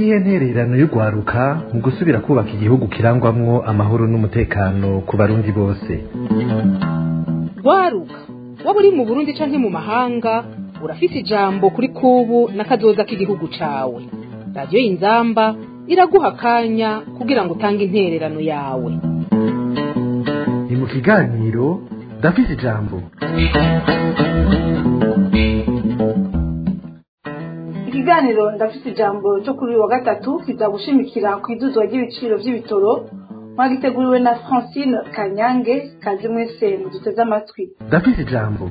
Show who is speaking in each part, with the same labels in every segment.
Speaker 1: niyihe ntererano y'urwaruka mu gusubira kubaka igihugu kirangwamwo amahoro n'umutekano ku barundi bose
Speaker 2: rwaruka waba uri mu burundi canke mu mahanga urafise ijambo kuri kubu n'akazoza k'igihugu cawe radiyo y'inzamba iraguha akanya kugira ngo utange intererano yawe
Speaker 1: ni mu kiganiro ndafise ijambo
Speaker 3: ikiganiro ndafite ijambo cyo kuri uyu wa gatatu kiza gushimikira ku iduzwa ry'ibiciro by'ibitoro mwagiteguriwe na francine kanyange kazi mwese muduteze amatwi
Speaker 1: ndafise ijambo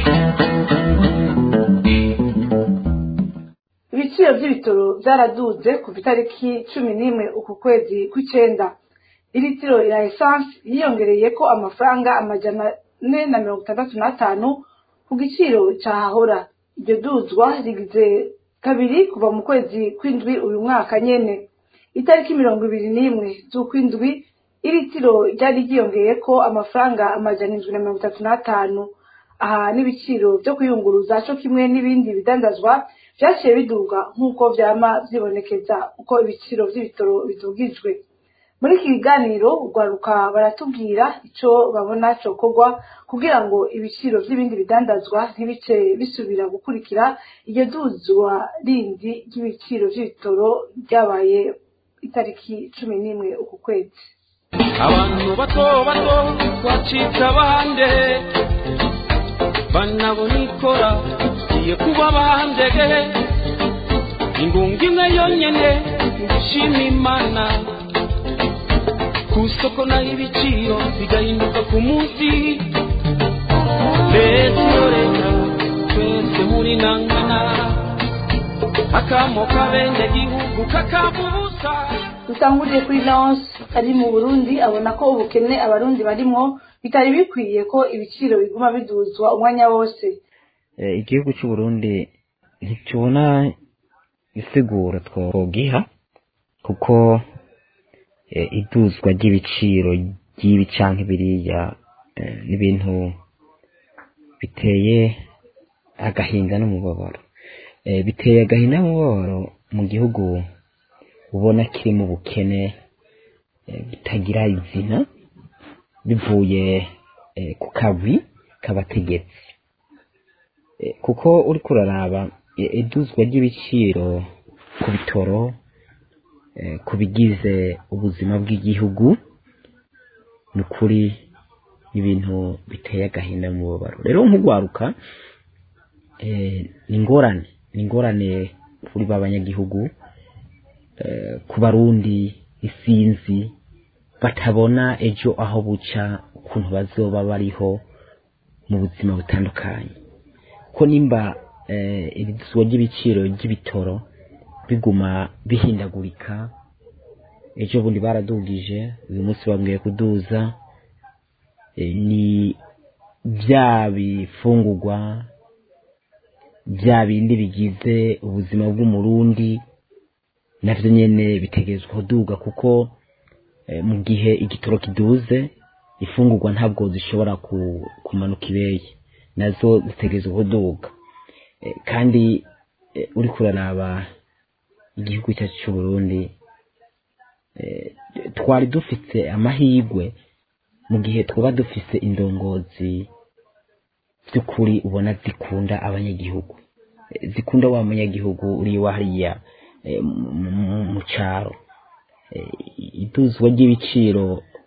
Speaker 3: ibiciro by'ibitoro byaraduze kuva itariki cumi n'imwe uku kwezi kw'icenda iritiro ya esanse yiyongereye ko amafaranga amajana ane na mirongo itandatu n'atanu ku giciro cyahahora iryo duzwa rigize kabiri kuva mu kwezi kw'indwi uyu mwaka nyene itariki mirongo ibiri n'imwe z'ukwindwi iritiro ryari ryiyongeye ko amafaranga amajana indwi na mirongo itatu n'atanu aha n'ibiciro byo kuyunguruza co kimwe n'ibindi bidandazwa vyaciye biduga nk'uko vyama vyibonekeza uko ibiciro vy'ibitoro bidugijwe muri iki kiganiro urwaruka baratubwira ico babona cokorwa kugira ngo ibiciro vy'ibindi bidandazwa ntibice bisubira gukurikira iryo duzwa rindi ry'ibiciro vy'ibitoro ryabaye itariki cumi n'imwe uku kwezi
Speaker 4: abantu bato bato twacitse abande banabona ikora igiye kuba bandege ingunga imwe yonyene gushima imana ku isoko naho ibiciro bigahinduka ku munsi leta iyo leta twese muri nangana akamo k'abenegihugu kakabubusa
Speaker 3: dutanguriye kuri lance ari mu burundi abona ko ubukene abarundi barimwo bitari bikwiye ko ibiciro biguma biduzwa umwanya wose
Speaker 5: Eh, igihugu c'uburundi ntitubona isiguro twogiha kuko eh, iduzwa ry'ibiciro ry'ibi canke biriya eh, n'ibintu biteye agahinda n'umubabaro Eh, biteye agahinda n'umubabaro mu gihugu ubona kiri mu bukene eh, bitagira izina bivuye eh, ku kabi k'abategetsi Eh, kuko uriko uraraba eh, iduzwa ry'ibiciro ku bitoro eh, ku bigize ubuzima bw'igihugu ni ukuri ibintu biteye agahinda n'umubabaro rero nk'urwaruka eh, ni ingorane ni ingorane kuri ba banyagihugu eh, ku barundi isinzi batabona ejo aho buca ukuntu bazoba bariho mu buzima butandukanye ko nimba eh, irizwa ry'ibiciro ry'ibitoro biguma bihindagurika ejo bundi baradugije uyu munsi bambwiye kuduza eh, ni bya bifungurwa bya bindi bigize ubuzima bw'umurundi navyo nyene bitegerezwa kuduga kuko eh, mu gihe igitoro kiduze ifungurwa ntabwo zishobora ku- kumanuka ibeye nazo zitegerezwa kuduga Eh, kandi eh, uriko uraraba igihugu cyacu c'uburundi eh, twari dufise amahirwe mu gihe twaba dufise indongozi by'ukuri ubona zikunda abanyagihugu Eh, zikunda wa munyagihugu uri wa hariya eh, mu- mu- mu caro Eh, iduzwa ry'ibiciro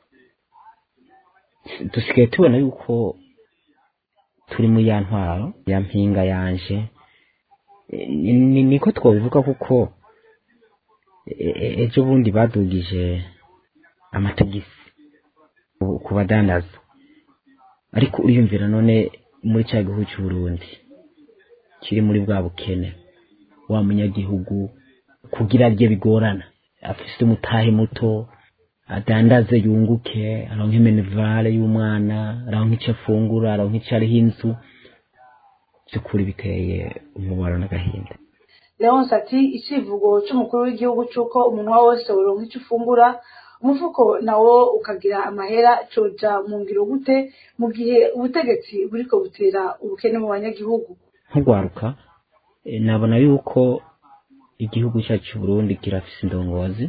Speaker 5: dusigaye tubona yuko turi muri ya ntwaro ya mpinga yanje Eh, ni- ni- niko twabivuga kuko e- e- ejo bundi badugije amatagisi ku- ku badandaza ariko uriyumvira none muri cya gihugu cy'uburundi kiri muri bwa bukene wa munyagihugu kugira rye bigorana afise umutahe muto adandaze yunguke aronke menevare y'umwana aronke icyo afungura aronke icyo ariho inzu by'ukuri biteye umubaro n'agahinda
Speaker 3: leonce ati icivugo c'umukuru w'igihugu c'uko umunwa wose woronka ico ufungura umufuko nawo ukagira amahera coja mu ngiro gute mu gihe ubutegetsi buriko butera ubukene mu banyagihugu
Speaker 5: nk'urwaruka eh, nabona yuko igihugu cyacu cy'u Burundi kirafise indongozi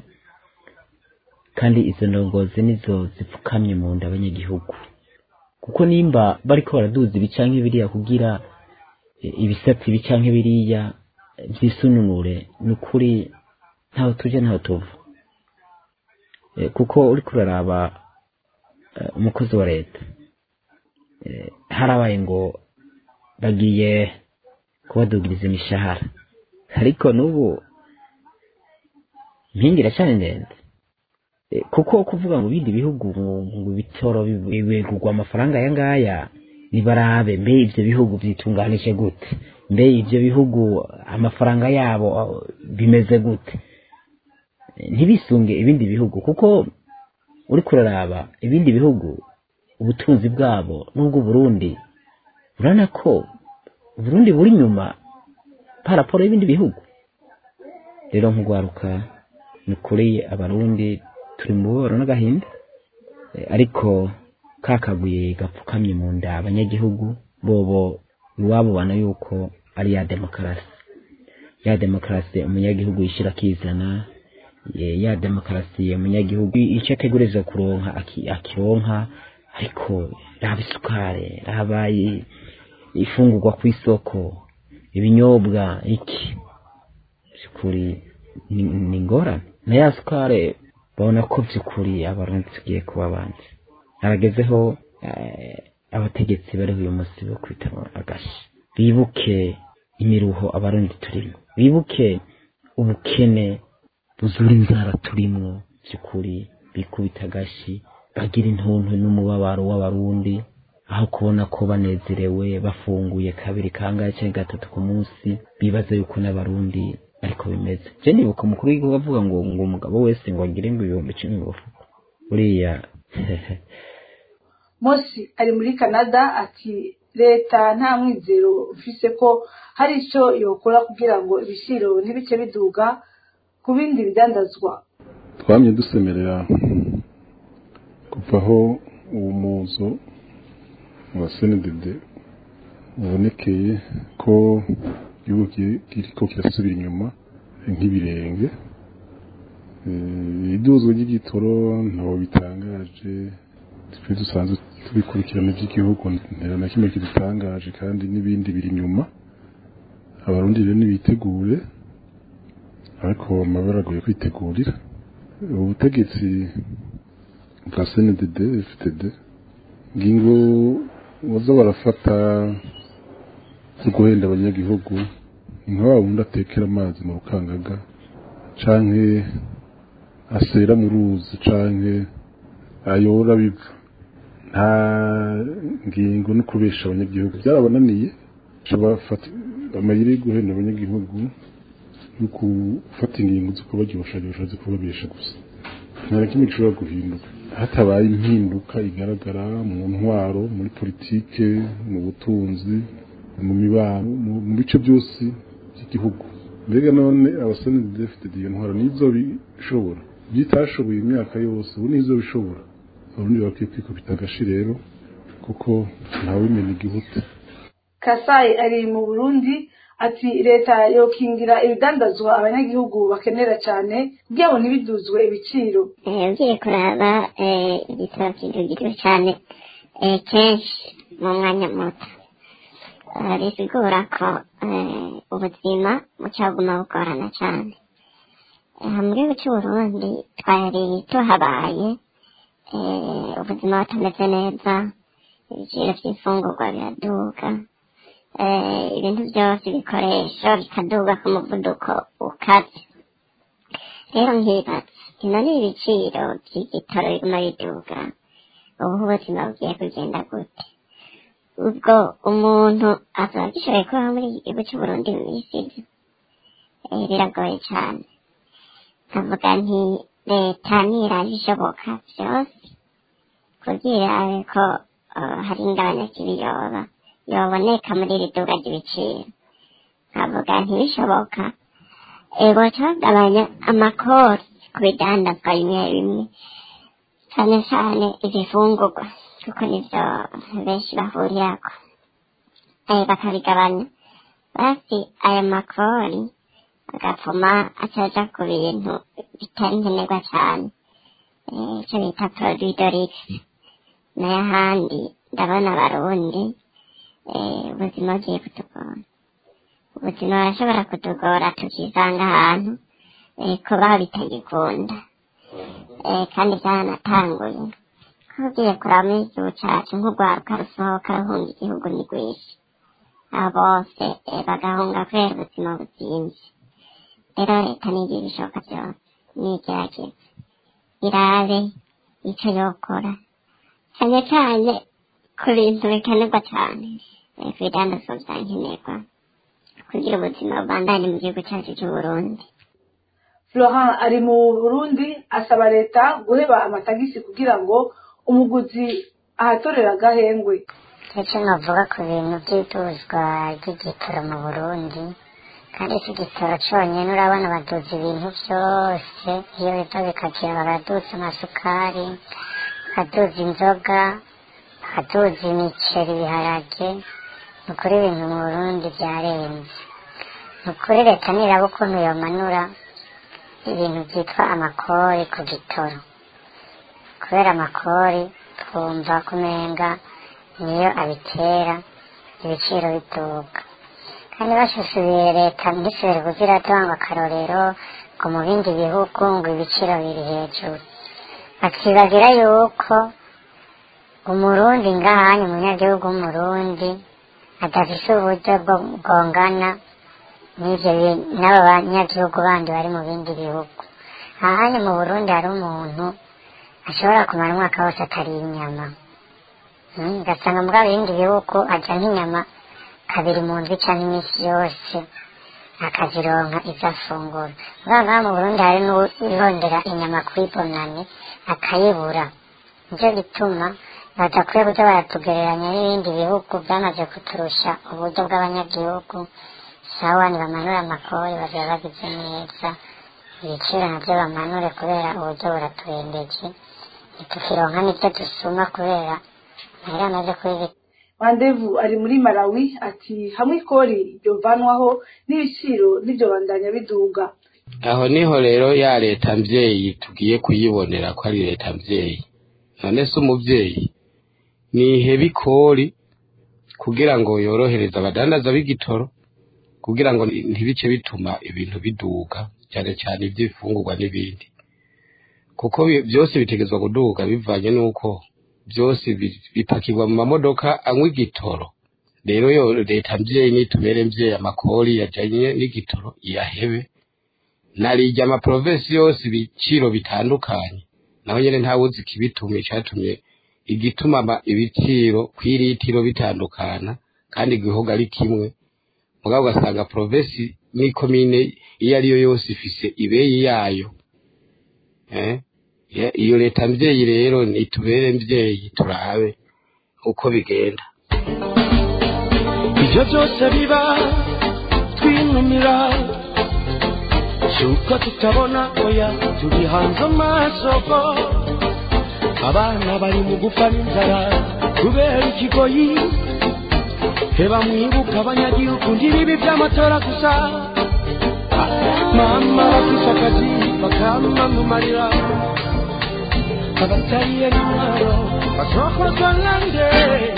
Speaker 5: kandi izo ndongozi nizo zipfukamye mu nda abanyagihugu kuko nimba bariko baraduza ibi canke biriya kugira eh, ibisate ibi canke biriya eh, vyisununure ni ukuri ntaho tuje ntaho tuva Eh, kuko uriko uraraba eh, umukozi wa leta eh, harabaye ngo bagiye kubadugiriza imishahara ariko n'ubu impinga iracyari ndende Eh, kuko kuvuga ngo ibindi bihugu ngo- ngo ibitoro bi- bigurwa amafaranga aya ngaya nibarabe mbe ivyo bihugu vyitunganije gute mbe ivyo bihugu amafaranga yabo ah, bimeze gute Eh, ntibisunge ibindi bihugu kuko uriko uraraba ibindi bihugu ubutunzi bwabo n'ubwo Burundi urabona ko Burundi buri nyuma paraporo y'ibindi bihugu rero nk'ugwaruka ni ukuri abarundi turi mu bubabaro n'agahinda Eh, ariko kakaguye gapfukamye mu nda abanyagihugu bobo iwabo ubona yuko ari ya demokarasi ya demokarasi umunyagihugu yishira akizana eh, ya demokarasi umunyagihugu icyo ategerezwa kuronka aki- akironka ariko raba isukari raba i- ifungurwa ku isoko ibinyobwa iki by'ukuri ni ni ingorane na ya sukari babona ko by'ukuri abarundi tugiye kuba abanzi haragezeho eh, abategetsi bariho uyu munsi bo kwita agashi bibuke imiruho abarundi turimo bibuke ubukene buzura inzara turimwo by'ukuri bikubita agashi bagira intuntu n'umubabaro w'abarundi aho kubona ko banezerewe bafunguye kabiri kangahe cyangwa gatatu ku munsi bibaza yuko n'abarundi ariko bimeze je nibuka umukuru w'igihugu avuga ngo ngo umugabo wese ngo agire ngo ibihumbi icumi mu mufuko buriya
Speaker 3: mosi ari muri canada ati leta nta mwizero ufise ko hari icyo yokora kugira ngo ibiciro ntibice biduga ku bindi bidandazwa
Speaker 6: twamye dusemerera kuva aho uwo muzo wa senedede ubonekeye ko igihugu ki- kiriko kirasubira inyuma nk'ibirenge Eh, iduzwa ry'igitoro ntaho bitangaje twe dusanzwe tubikurikirana iby'igihugu ntera na kimwe kidutangaje kandi n'ibindi biri inyuma abarundi rero nibitegure ariko amabara agoye kwitegurira ubutegetsi bwa CNDD FTD ngingo baza barafata zo guhenda abanyagihugu ni nka wa wundi atekera amazi mu rukangaga canke asera mu ruzi canke ayora biva nta ngingo no kubesha abanyagihugu byarabananiye bafata amayeri yo guhenda abanyagihugu no gufata ingingo zo kubaryoshagirosha zo kubabesha gusa nta na kimwe gishobora guhinduka hatabaye impinduka igaragara mu ntwaro muri politike mu butunzi mu mibano mu- mu bice byose by'igihugu mbega none abasore dufite iyo ntwaro nizo bishobora byitashoboye imyaka yose ubu nizo bishobora abarundi bakwiye kwikubita agashi rero kuko ntawimena igihuta
Speaker 3: kasayi ari mu burundi ati leta yokingira ibidandazwa abanyagihugu bakenera cyane kugira ngo ntibiduzwe ibiciro
Speaker 7: Eh, ugiye kuraba eh, igitabo kidugiru cyane eh, kenshi mu mwanya muto Eh, bisigura ko eh, ubuzima bucaguma bugorana cyane Eh, mu gihugu cy'uburundi twari tuhabaye eh, ubuzima butameze neza ibiciro by'imfungurwa biraduga eh, ibintu byose ibikoresho bikaduga ku muvuduko ukaze rero nkibaza ino ni ibiciro by'igitoro biguma biduga ubu ubuzima bugiye kugenda gute ubwo umuntu azaba agishoboye kubaho muri iki gihugu cy'uburundi mu isi eh, biragoye cyane nkavuga nti leta niraje ishoboka byose kugira ko eh, hari ingabanya kibiyoba yoboneka muri iri duga ry'ibiciro nkavuga ntibishoboka ego bagabanya amakori ku bidandazwa bimwe bimwe cyane cyane ibifungurwa kuko nibyo benshi bahurirako eh bakabigabanya basi aya makori agapfuma acaja ku bintu bitari nkenerwa cyane Eh, icyo bita produit de luxe nayo ahandi ndabona abarundi eh, ubuzima bugiye kutugora ubuzima burashobora kutugora tukisanga ahantu eh, kubaho bitagikunda eh, kandi byaranatanguye ko ugiye kuraba muri igihugu cyacu nk'urwaruka rusohoka ruhunga igihugu ni rwinshi abo bose eh, bagahunga kubera ubuzima buzimvye rero leta nigira ibishoboka byose nigerageza irabe icyo yokora cyane cyane ku bintu bikenerwa cyane eh, ku bidandazwa bya nkenerwa kugira ubuzima bubandanye mu gihugu cyacu cy'u Burundi
Speaker 3: florent ari mu burundi asaba leta guheba amatagisi kugira ngo umuguzi ahatorera agahengwe
Speaker 7: icyo navuga ku bintu by'iduzwa ry'igitoro mu burundi kandi iki gitoro cyonyine urabona baduza ibintu byose iyo biva bikakira baraduza amasukari bakaduza inzoga bakaduza imiceri ibiharage ni ukuri ibintu mu burundi byarenze ni ukuri leta niraba ukuntu yomanura ibintu byitwa amakori ku gitoro kubera amakori twumva kumenga niyo abitera ibiciro bituka kandi bashushuye leta ntisubire kugira tanga akarorero ngo mu bindi bihugu ngo ibiciro biri hejuru bakibagira yuko umurundi ngahanye umunyagihugu w'umurundi adafise uburyo bwo bwongana n'ivyo bi- n'abo banyagihugu bandi bari mu bindi bihugu ahanye mu burundi hari umuntu ashobora kumara umwaka wose atariye inyama Mm, ugasanga muri bindi bihugu arya nk'inyama kabiri mu ndwi cyangwa iminsi yose akazironka izo afungura ngaha ngaha mu burundi hari n'uwirondera inyama kuri bonane akayibura nicyo gituma badakwiye kuza baratugereranya n'ibindi bihugu byamaze kuturusha uburyo bw'abanyagihugu sawa nibamanure amakori bazaba bagize neza ibiciro nabyo bamanure kubera uburyo buraturembeje ntitukironka n'ibyo dusuma kubera mahera amaze kubibi
Speaker 3: mandevu ari muri malawi ati hamwe ikori ryovanwaho n'ibiciro n'ibyo bandanya biduga
Speaker 8: aho niho rero ya leta mvyeyi tugiye kuyibonera ko ari leta mvyeyi none se umuvyeyi nihebe ikori kugira ngo yorohereze abadandaza b'igitoro kugira ngo ntibice bituma ibintu biduga cyane cyane iby'ifungurwa n'ibindi kuko bi- byose bitegezwa kuduga bivanye n'uko byose bi- bipakirwa mu mamodoka anywa igitoro rero yo leta mvyeyi nitubere mvyeyi amakori yajanye n'igitoro iyahebe narijya amaprovensi yose ibiciro bitandukanye naho nyene ntawuzi ikibitumye icatumye igituma ama- ibiciro kw'iritiro bitandukana kandi igihugu ari kimwe mugabo ugasanga provensi n'ikomine iyo ariyo yose ifise ibeyi yayo eh? Ya- iyo leta mvyeyi rero nitubere mvyeyi turabe uko bigenda
Speaker 4: ibyo byose biba twinumira cyuko tutabona oya turi hanze amasoko abana bari mu gupfa n'inzara kubera ikigoyi heba mwibuka abanyagihugu ntibibi by'amatora gusa mama bafise akazi bakamumarira abatariye n'intwaro basokozwa nande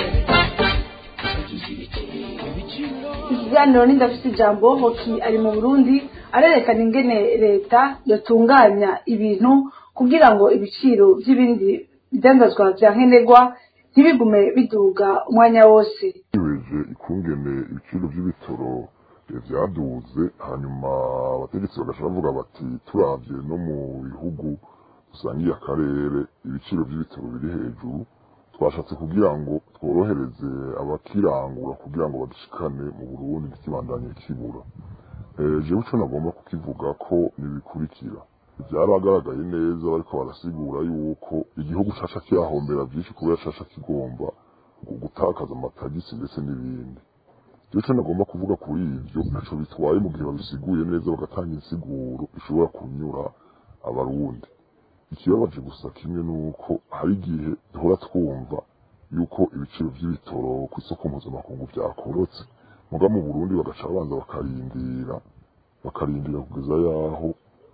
Speaker 3: ikiganiro n'indafite ijambo hoki ari mu burundi arerekana ingene leta yatunganya ibintu kugira ngo ibiciro by'ibindi bidandazwa bya nkenerwa ntibigume biduga umwanya wose
Speaker 9: bibeje ikungene ibiciro by'ibitoro eh, vyaduze hanyuma abategetsi bagaca bavuga bati turavye no mu bihugu dusangiye akarere ibiciro by'ibitoro biri hejuru twashatse kugira ngo tworohereze abakirangura kugira ngo badushikane mu burundi ntikibandanye kibura Eh, jewe ico nagomba kukivuga ko nibikurikira byaragaragaye neza bariko barasigura yuko igihugu caca kiyahombera vyinshi kubera caca kigomba gu- gutakaza amatagisi ndetse n'ibindi rero icyo nagomba kuvuga kuri ibyo ntaco bitwaye mu gihe babisiguye neza bagatanga insiguro ishobora kunyura abarundi ikibabaje gusa kimwe nuko hari igihe duhora twumva yuko ibiciro by'ibitoro ku isoko mpuzamakungu byakorotse muga mu burundi bagaca babanza bakarindira bakarindira kugeza yaho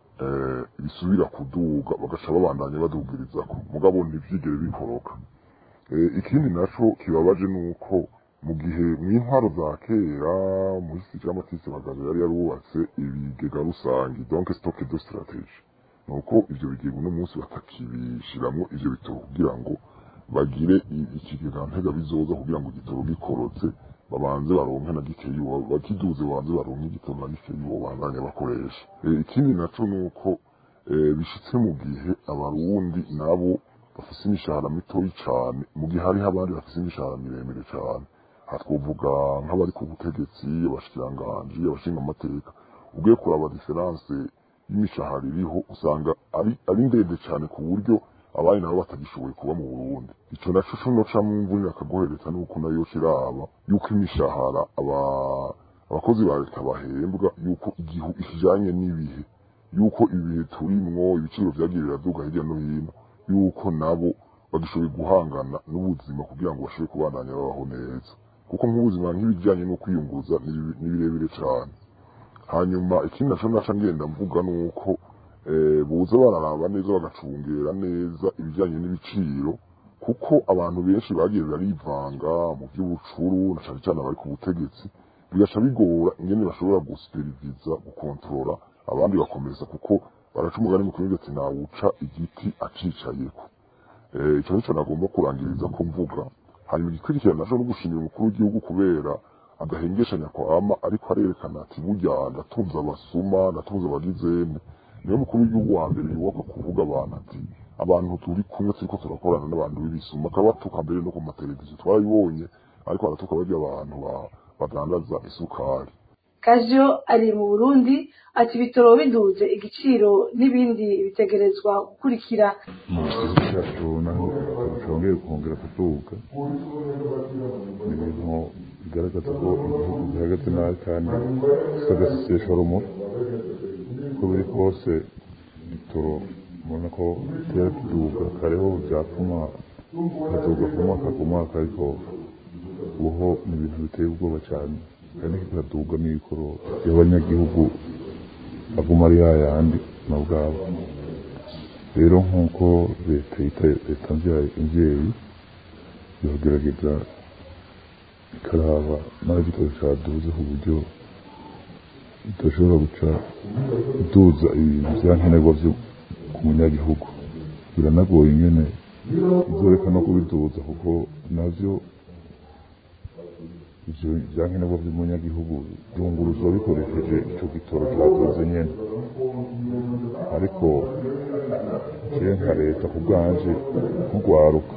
Speaker 9: bisubira kuduga bagaca babandanya badugirizako mugabo ntivyigere bikoroka ikindi naco kibabaje nuko mu gihe mw'intwaro za kera muri sitira amatisi bagazo yari yarubatse ibigega rusangi donc stock de stratégie nuko ivyo bigega uno munsi batakibishiramwo ivyo bitoro kugira ngo bagire ikigega ntega bizoza kugira ngo igitoro gikorotse babanze baronke na gikeyi bakiduze babanze baronke igitoro na gikeyi bandanya bakoresha ikindi naco nuko bishitse mu gihe abarundi nabo bafise imishahara mitoyi cane mu gihe hariho abandi bafise imishahara miremire cane aha twovuga nk'abari ku butegetsi abashikiranganji abashinga amateka ugiye kuraba diferanse y'imishahara iriho usanga ari ari ndende cane ku buryo abandi nabo batagishoboye kuba mu Burundi ico naco co noca mu mvunira akagohereza nuko nayo kiraba yuko imishahara aba abakozi ba leta bahembwa yuko igihu ikijanye n'ibihe yuko ibihe turimwo ibiciro vyagiye biraduga hirya no hino yuko nabo bagishoboye guhangana n'ubuzima kugira ngo bashobore kubandanya babaho neza kuko nk'ubuzima nk'ibijyanye no kwiyunguruza ni birebire cyane hanyuma ikindi naco naca ngenda mvuga nuko buza bararaba neza bagacungera neza ibijyanye n'ibiciro kuko abantu benshi bagiye barivanga mu by'ubucuru na cyane cyane abari ku butegetsi bigaca bigora ingene bashobora gusuperiviza gukontorora abandi bakomeza kuko baraca umugani mu kirundi ati nawuca igiti acicayeko icyo nico nagomba kurangiriza ko mvuga hanyuma igikurikirana naco no gushimira umukuru w'igihugu kubera agahengeshanya kwama ariko arerekana ati burya ndatunze abasuma ndatunze abagizene niyo mukuru w'igihugu wa mbere yubaka kuvuga abantu ati abantu turi kumwe turiko turakorana n'abantu b'ibisuma akabatuka mbere no ku mateleviziyo twarabibonye ariko aratuka barya abantu badandaza isukari
Speaker 3: kaziyo ari mu burundi ati ibitoro biduze igiciro n'ibindi bitegerezwa gukurikira
Speaker 10: mu gihugu cyacu naho cyongeye kongera kuduga ni ibintu bigaragaza ko igihugu gihagaze nabi kandi kisagasesesha rumuri uko biri kose ibitoro ubona ko bitera kiduga kareho byatuma kaduga ku mwaka ku mwaka ariko uho ni ibintu biteye ubwoba cyane kandi kikaduga n'ibikoro by'abanyagihugu aguma ari yayandi na bwabo rero nk'uko leta yita leta imvyeyi iragerageza ikaraba naho igitoro caduze ku buryo idashobora guca iduza ibintu vyankenerwa vyo ku munyagihugu biranagoye ingene izoreka no kubiduza kuko navyo ivyo vyankenerwa vy'umunyagihugu vyunguruzwa bikoresheje ico gitoro caduze nyene ariko jewe nka leta ku bwanje nk'urwaruka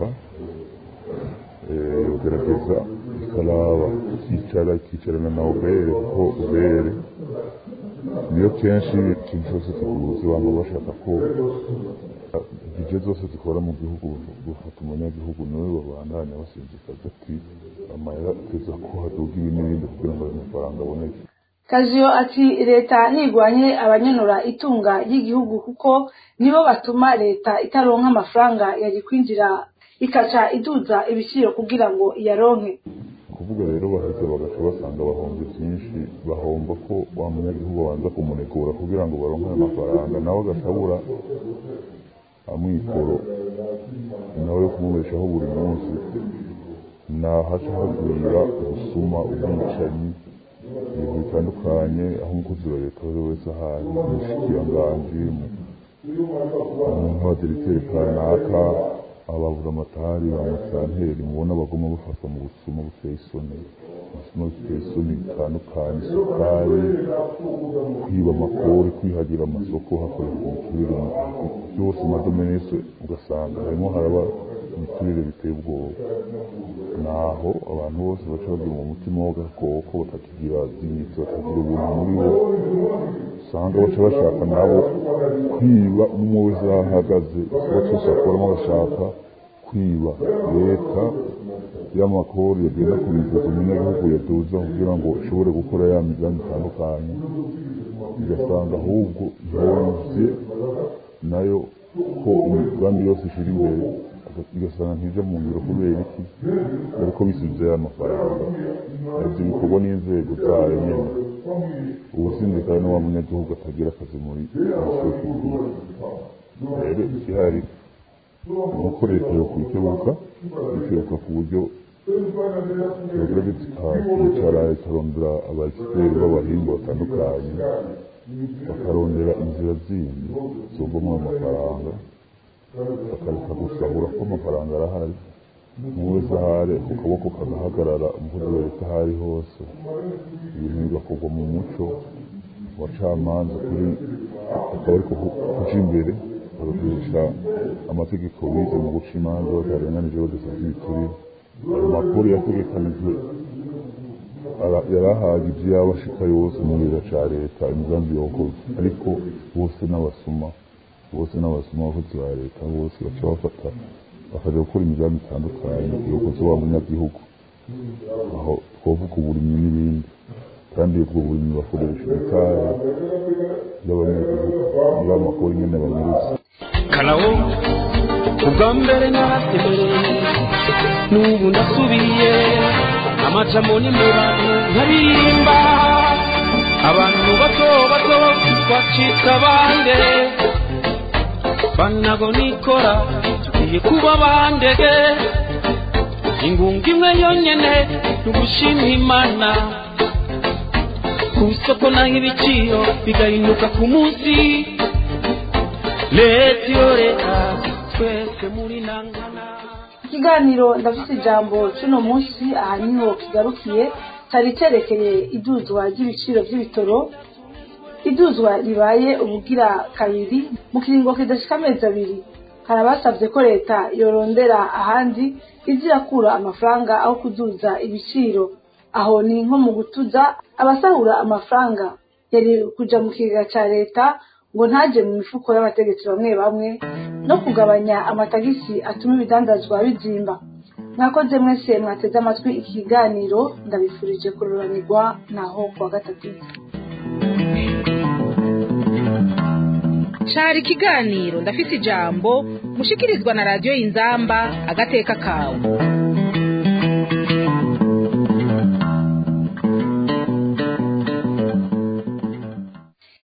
Speaker 10: yogerageza ikaraba ikicara ikicarana na ubere kuko ubere niyo kenshi ikintu cyose kiguzi abantu bashaka ko ibyo zose zikora mu gihugu bafata umunyagihugu niwe babandanya basinzikaza ati amahera ateza ko haduga ibi n'ibindi kugira ngo ayo mafaranga aboneke
Speaker 3: kaziyo ati leta ntigwanye abanyanura itunga ry'igihugu kuko nibo batuma leta itaronka amafaranga yari kwinjira ikaca iduza ibiciro kugira ngo iyaronke
Speaker 10: kuvuga rero baheze bagaca basanga bahomba byinshi bahomba ko wa munyagihugu abanza kumunegura kugira ngo baronke ayo mafaranga nawe agashabura amikoro nawe yo kumubeshaho buri munsi nahaca hagwira ubusuma ubwicanyi ibintu bitandukanye aho umukozi wa leta uwo ari we wese ahari umushikiranganji umuntu wa diregiteri kanaka ababura amatari amasanteri mubona bagomba bafatwa mu busuma buteye isoni ubusuma buteye isoni bitandukanye isukari kwiba amakori kwihagira amasoko hakoreshwa imiturire byose madomene yose ugasanga harimo haraba imiturire biteye ubwoba naho abantu bose baca bagira mu mutima w'agakoko batakigira dignity batagira ubuntu muri bo usanga baca bashaka nabo kwiba umwe wese aho ahagaze ikigo cyose bakuramo bashaka kwiba leta y'amakori yagenda kubivuza umunyagihugu yaduza kugira ngo ishobore gukora ya migambi itandukanye igasanga ahubwo ihomvye nayo ko imigambi yose ishira imbere ugasanga ntije mu ngiro kubera iki ariko bisubizeyo amafaranga ivyo bikorwa n'inzego zayo nyene ubusindikare n'uwa munyagihugu atagira akazi muri sosiyete rero igihari nuko leta yokwikebuka ikebuka ku buryo yogerageza ikicara ikarondera abagisiteri b'abahinga batandukanye bakarondera inzira zindi zovamo amafaranga bakareka gusahura ko amafaranga arahari umuntu wese ahari ku kaboko kagahagarara umukozi wa leta aho ari hose ibintu bigakorwa mu muco abacamanza kuri akaba ariko kuja imbere bagakoresha amategeko bize mu guca imanza batarenganije badasabye ibiturire ayo makuru yategekanijwe yarahagije yaba ashika yose mu gihugu ca leta imigambi yokoze ariko bose n'abasuma bose n'abasuma abakozi ba leta bose baca bafata bakaja gukora imigambi itandukanye yokoze wa munyagihugu aho twovuga uburimyi n'ibindi kandi ubwo burimyi bakoresha ibitara by'abanyagihugu niba amakuru nyene banyuruza
Speaker 4: karawo ubwa mbere naratemereye n'ubu ndasubiye amajamo ni mu bantu nkaririmba abantu bato bato bacika bande banago nikora tugiye kuba bandege ingunga imwe yonyene tugushima imana ku isoko naho ibiciro bigahinduka ku munsi leta iyo leta twese muri nangana
Speaker 3: ikiganiro ndafite ijambo cy'uno munsi aha niho kigarukiye cyari cyerekeye iduzwa ry'ibiciro by'ibitoro iduzwa ribaye ubugira kabiri mu kiringo kidashika amezi abiri hari abasabye ko leta yorondera ahandi iza irakura amafaranga aho kuduza ibiciro aho ni nko mu gutuza abasahura amafaranga yari kuja mu kigega cya leta ngo ntaje mu mifuko y'abategetsi bamwe bamwe no kugabanya amatagisi atuma ibidandazwa bizimba mwakoze mwese mwateze amatwi iki kiganiro ndabifurije kururanirwa naho kuwa gatatu
Speaker 2: cari ikiganiro ndafise ijambo mushikirizwa na radiyo y'inzamba agateka kawe